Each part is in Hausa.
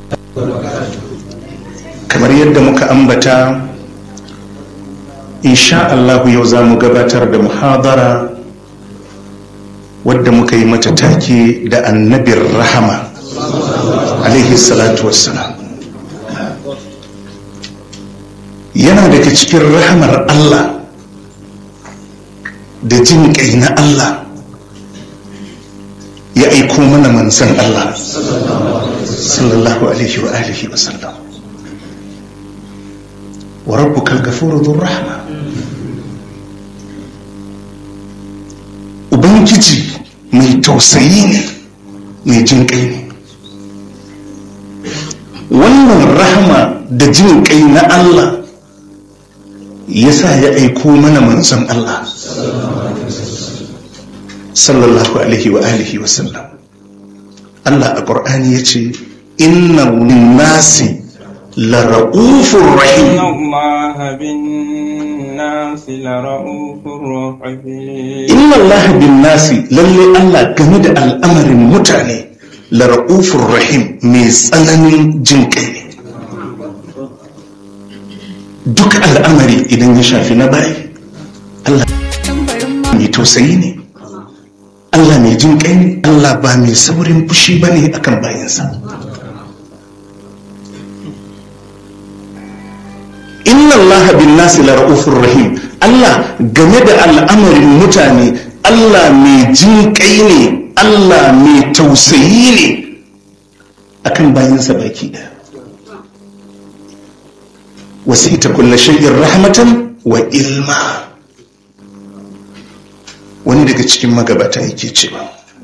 kamar yadda muka ambata insha Allah yau za mu gabatar da muhadara wadda muka yi mata take da annabin rahama alaihi salatu wassalam yana daga cikin rahamar Allah da jin kai na Allah ya aiko mana manzan Allah sallallahu alaihi wa alihi wa sallam wa rabbukal ghafuru dhur rahma ubangiji mai tausayi ne mai jin kai ne wannan rahama da jin kai na Allah ya sa ya aiko mana manzon Allah sallallahu alaihi wa alihi wa sallam Allah a ƙur'ani ya ce inna nasi la ra'ufur rahim inna Allah bin nasi lalle Allah game da al'amarin mutane la ra'ufur rahim mai tsananin jin kai ne duk al'amari idan ya shafi na bayi Allah mai tausayi ne Allah mai jin kai ne Allah ba mai saurin fushi ba ne akan bayansa inna Allah bin nasi la ra'ufur rahim Allah game da al'amarin mutane Allah mai jin kai ne Allah mai tausayi ne akan bayansa baki daya wasita kulla shay'in rahmatan wa ilma wani daga cikin magabata yake cewa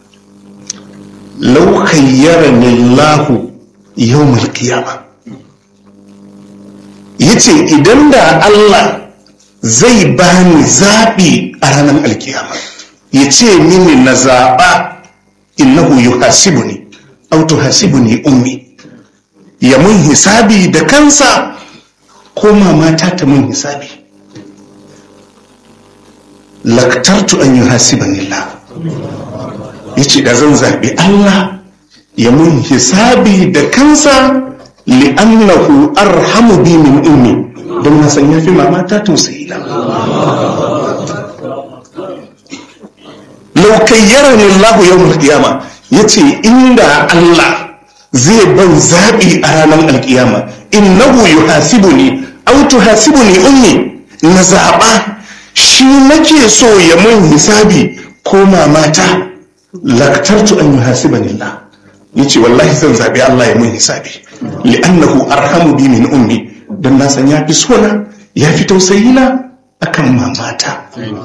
lau khayyarani Allahu yawmal qiyama yace idan da Allah zai bani zabi a ranar alkiyama yace mini na zaba innahu yuhasibuni aw tuhasibuni ummi ya mun hisabi da kansa ko mamata ta mun hisabi laktartu an yi hasiban illa ya ce da zan zaɓi Allah ya mun hisabi da kansa li'annahu arhamu bi min ummi don na san yafi mamata tausayi na laukayyara ne Allah yau mulkiyama ya ce inda Allah zai ban zaɓi a ranar alkiyama innahu yuhasibuni aw tuhasibuni ummi na zaɓa shi nake so ya mun hisabi ko mamata laktartu an yi hasiban Allah ya ce wallahi zan zaɓi Allah ya mun hisabi li'annahu arhamu bi min ummi don na san ya fi sona ya fi tausayina akan mamata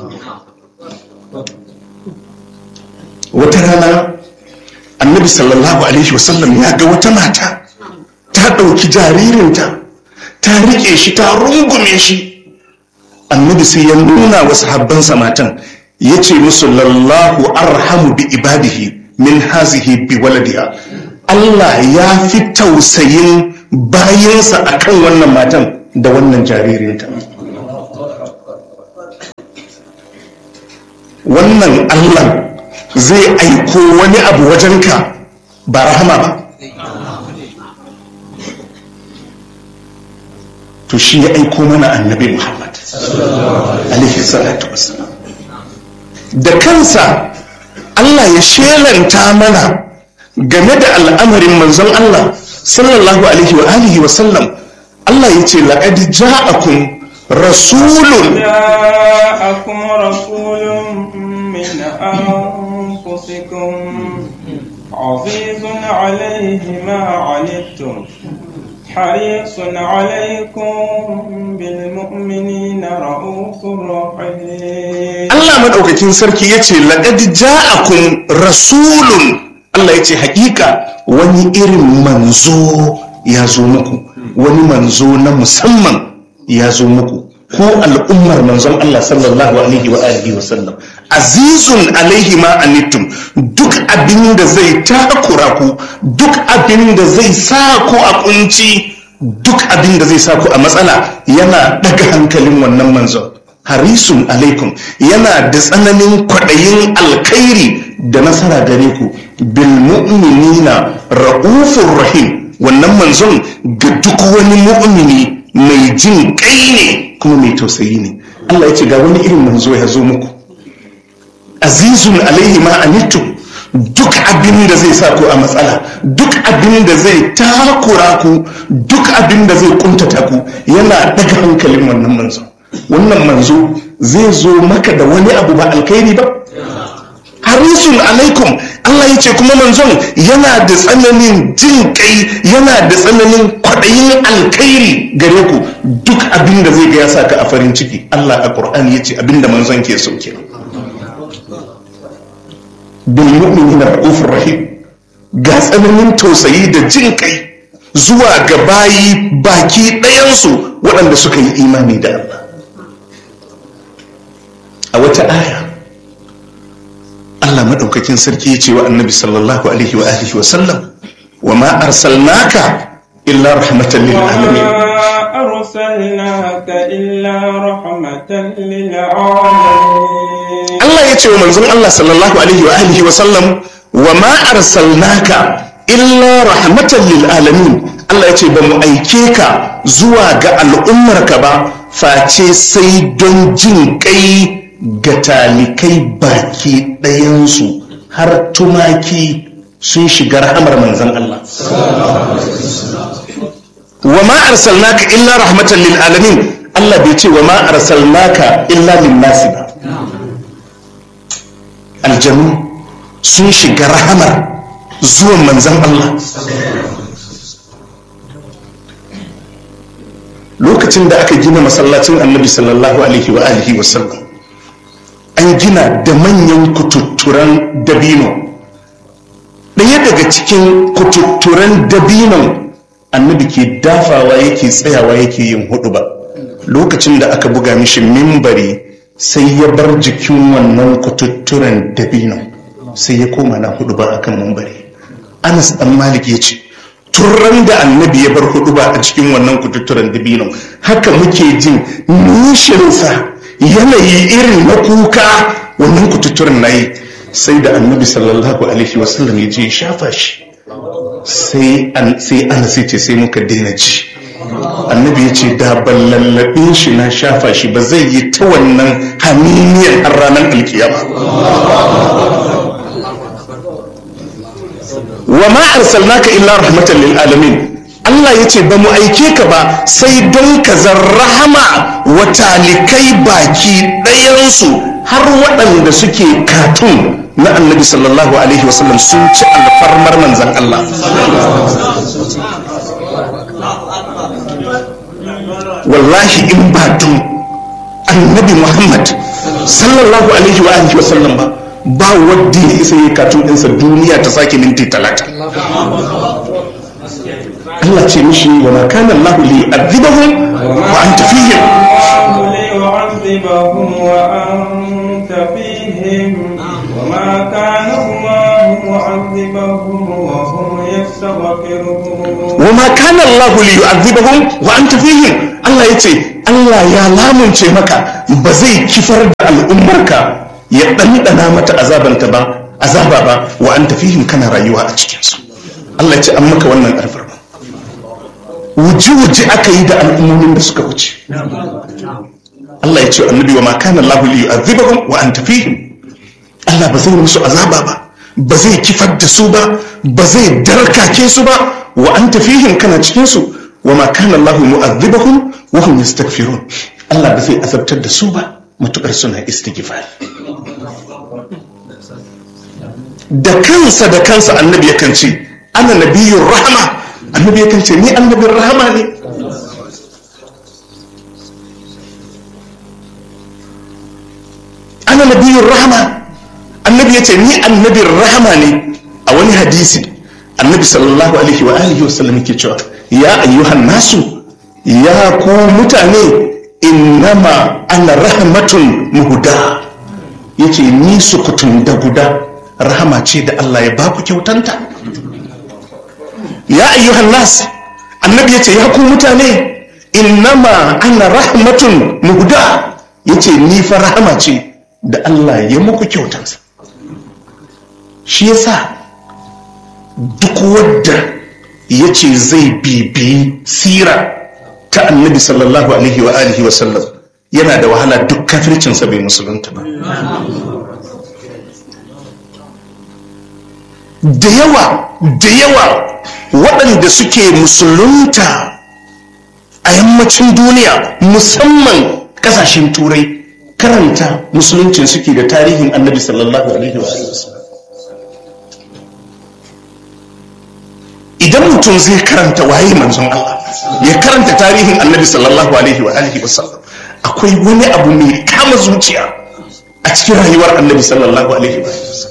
wata rana annabi sallallahu alaihi wasallam ya ga wata mata ta ɗauki jaririnta ta riƙe shi ta rungume shi annabi sai ya nuna wa sahabbansa matan ya ce musu lallahu arhamu bi ibadihi min hazihi bi waladiha Allah ya fi tausayin bayansa akan wannan matan da wannan jaririnta wannan Allah zai aiko wani abu wajenka ba rahama ba to shi ya aiko mana annabi Muhammad alaihi salatu wassalam da kansa Allah ya shelanta mana game da al'amarin manzon Allah sallallahu alaihi wa alihi wa sallam Allah ya ce laqad ja'akum rasulun جاءكم رسول من أنفسكم عزيز عليه ما عنتم حريص عليكم بالمؤمنين رؤوف رحيم Allah madaukakin sarki ya ce laqad ja'akum rasulun Allah ya ce hakika wani irin manzo ya zo muku wani manzo na musamman ya zo muku ko al'ummar manzon Allah sallallahu alaihi wa alihi wa sallam azizun alaihi ma anittum duk abin da zai takura ku duk abin da zai sa ku a kunci duk abin da zai sa ku a matsala yana daga hankalin wannan manzon harisun alaikum yana da tsananin kwaɗayin alkhairi da nasara gare ku bil mu'minina ra'ufur rahim wannan manzon ga duk wani mu'mini mai jin kai ne kuma mai tausayi ne Allah ya ce ga wani irin manzo ya zo muku azizun alaihi ma anittu duk abin da zai sa ku a matsala duk abin da zai takura ku duk abin da zai kuntata ku yana daga hankalin wannan manzo wannan manzo zai zo maka da wani abu ba alkhairi ba harisun alaikum Allah ya ce kuma manzon yana da tsananin jin kai yana da tsananin kwaɗayin alkhairi gare ku duk abin da zai ga ya saka a farin ciki Allah a Qur'ani ya ce abin da manzon ke so kenan bil mu'minina ra'ufur rahim ga tsananin tausayi da jin kai zuwa ga bayi baki ɗayansu waɗanda suka yi imani da Allah a wata aya Allah maɗaukakin sarki ya ce wa annabi sallallahu alaihi wa alihi wa sallam wa ma arsalnaka illa rahmatan lil alamin أرسلناك إلا رحمة للعالمين Allah ya ce wa manzon Allah sallallahu alaihi wa alihi wa sallam wa ma arsalnaka illa rahmatan lil alamin Allah ya ce ba mu aike ka zuwa ga al'ummarka ba face sai don jin kai ga talikai baki ɗayansu har tumaki sun shiga rahamar manzon Allah wa ma arsalnaka illa rahmatan lil alamin Allah bai ce wa ma arsalnaka illa lin nasi ba aljanu sun shiga rahamar zuwan manzan Allah lokacin da aka gina masallacin annabi sallallahu alaihi wa alihi wa sallam an gina da manyan kututturan dabino ɗaya daga cikin kututturan dabinon annabi ke dafawa yake tsayawa yake yin hudu ba lokacin da aka buga mishi mimbari sai ya bar jikin wannan kututturen dabino sai ya koma na hudu ba akan mimbari anas dan malik ya ce turan da annabi ya bar hudu ba a cikin wannan kututturen dabino haka muke jin nishinsa yanayi irin na kuka wannan kututturen na yi sai da annabi sallallahu alaihi wasallam ya je ya shafa shi sai an sai ana sai ce sai muka daina ji annabi ya ce da ban lallabe shi na shafa shi ba zai yi ta wannan haminiyar har ranar alkiyama wa ma arsalnaka illa rahmatan lil alamin Allah ya ce ba mu aike ka ba sai don ka zarrahama wa talikai baki ɗayansu har waɗanda suke katun na annabi sallallahu alaihi wasallam sun ci alfarmar manzan Allah wallahi in ba tun annabi Muhammad sallallahu alaihi wa alihi wasallam ba ba wadda ya isa yi katun ɗinsa duniya ta sake minti talata Allah ce mishi wa ma kana Allah li yu'adhibahum wa anta fihim ليعذبهم وأنت فيهم وما كان الله معذبهم وهم يستغفرون wa ma kana Allah li yu'adhibahum wa anta fihim Allah yace Allah ya lamunce maka ba zai kifar da al'ummarka ya ɗanɗana mata azabanta ba azaba ba wa anta fihim kana rayuwa a cikin su Allah yace an maka wannan alfarma wuji-wuji aka yi da al'ummomin da suka wuce Allah ya ce annabi wa ma kana Allah li yu'adhibahum wa anta fihim Allah ba zai musu azaba ba ba zai kifar da su ba ba zai darkake su ba wa anta fihim kana cikin su wa ma kana Allah mu'adhibahum wa hum yastaghfirun Allah ba zai azabtar da su ba matukar suna istighfar da kansa da kansa annabi yakan ce ana nabiyyur rahma annabi yakan ce ni annabin rahama ne ana nabiyyur rahama annabi ya ce ni annabin rahama ne a wani hadisi annabi sallallahu alaihi wa alihi wa sallam yake cewa ya ayyuhan nasu ya ku mutane innama ana rahmatun muhuda yace ni sukutun da guda rahama ce da Allah ya baku kyautanta ya ayyuhan nas annabi yace ya ku mutane innama ana rahmatun muhuda yace ni fa rahama ce da Allah ya muku kyautansa shi yasa duk wadda ya ce zai bibiyi sira ta annabi sallallahu alaihi wa alihi wa sallam yana da wahala duk kafircinsa bai musulunta ba da yawa da yawa waɗanda suke musulunta a yammacin duniya musamman ƙasashen turai karanta musuluncin suke da tarihin annabi sallallahu alaihi wa sallam idan mutum zai karanta waye manzon Allah ya karanta tarihin annabi sallallahu alaihi wa alihi wa sallam akwai wani abu mai kama zuciya a cikin rayuwar annabi sallallahu alaihi wa sallam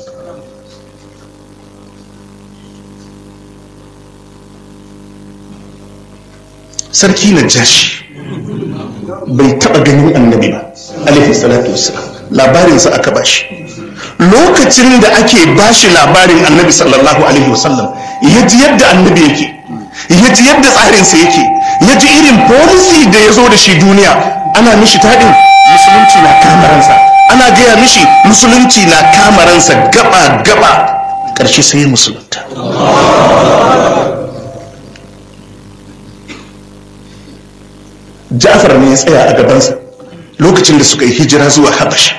sarki na jashi bai taba ganin annabi ba alaihi salatu wassalam labarinsa aka bashi lokacin da ake bashi labarin annabi sallallahu alaihi wasallam ya ji yadda annabi yake ya ji yadda tsarinsa yake ya ji irin policy da ya zo da shi duniya ana mishi taɗin musulunci na kamaransa ana gaya mishi musulunci na kamaransa gaba gaba ƙarshe sai musulunta Ja'far ne ya tsaya a gabansa lokacin da suka yi hijira zuwa Habasha.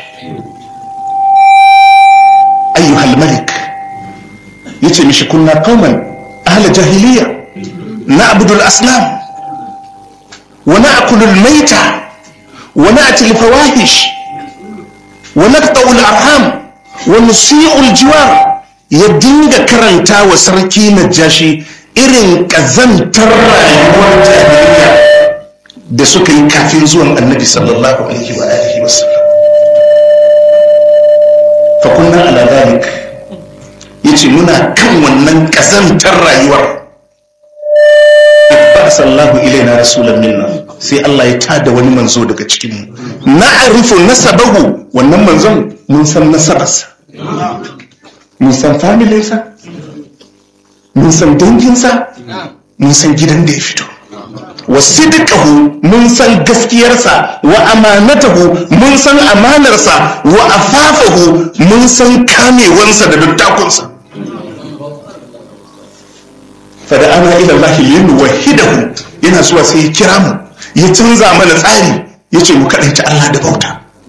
Ayyuhal Malik ya ce mishi kunna kauman ahla jahiliya na abudul aslam wa na akulul maita wa na atil fawahish wa naqta'ul arham wa nusi'ul jiwar ya dinga karanta wa sarki najashi irin kazantar rayuwar jahiliya da suka yi kafin zuwan annabi sallallahu alaihi wa alihi wa sallam fa kunna ala dhalik yace muna kan wannan kazantar rayuwar ba sallahu ilaina rasulan minna sai Allah ya tada wani manzo daga cikin mu na'rifu nasabahu wannan manzon mun san nasabarsa mun san familinsa mun san danginsa mun san gidan da ya fito wa sidqahu mun san gaskiyarsa wa amanatahu mun san amanarsa wa afafahu mun san kamewansa da dattakunsa fada ana ila Allah lin wahidahu yana zuwa sai ya kira mu ya canza mana tsari yace mu kadaita Allah da bauta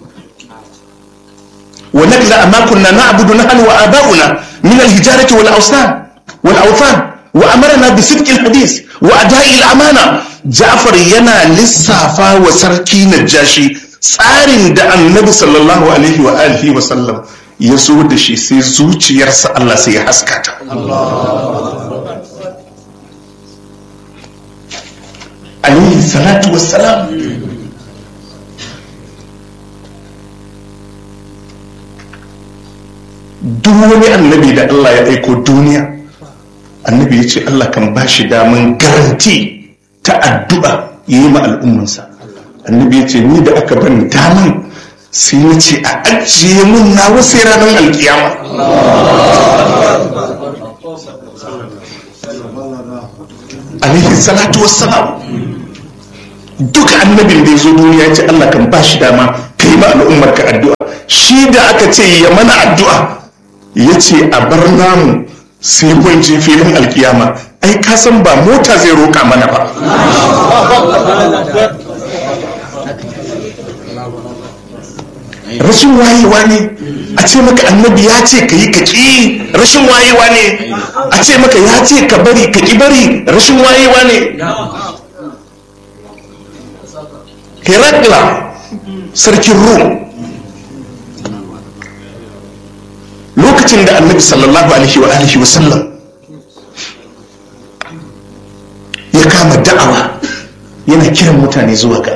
wa nakla amma kunna na'budu nahnu wa aba'una min al-hijarati wal awsan wal awthan wa amarna bi sidqi al-hadith wa ada'i al-amana Ja'far yana lissafa wa sarki Najashi tsarin da Annabi sallallahu alaihi wa alihi wa sallam ya zo da shi sai zuciyarsa Allah sai ya haskata. Alayhi salatu wassalam. Duk wani annabi da Allah ya aiko duniya, annabi ya ce Allah kan ba shi daman garanti ta addu'a ya yi ma al'ummansa annabi ya ce ni da aka ban daman sai na ce a ajiye mun na wasu ranar alkiyama alaihi salatu wassalam duka annabin da ya zo duniya ya ce Allah kan ba shi dama ka yi ma al'ummar ka addu'a shi da aka ce ya mana addu'a ya ce a bar namu sai mun je filin alkiyama ai ka san ba mota zai roƙa mana ba rashin wayewa ne a ce maka annabi ya ce ka yi ka ƙi rashin wayewa ne a ce maka ya ce ka bari ka ƙi bari rashin wayewa ne herakla sarkin rum lokacin da annabi sallallahu alaihi wa alihi wa sallam ya kama da'awa yana kiran mutane zuwa ga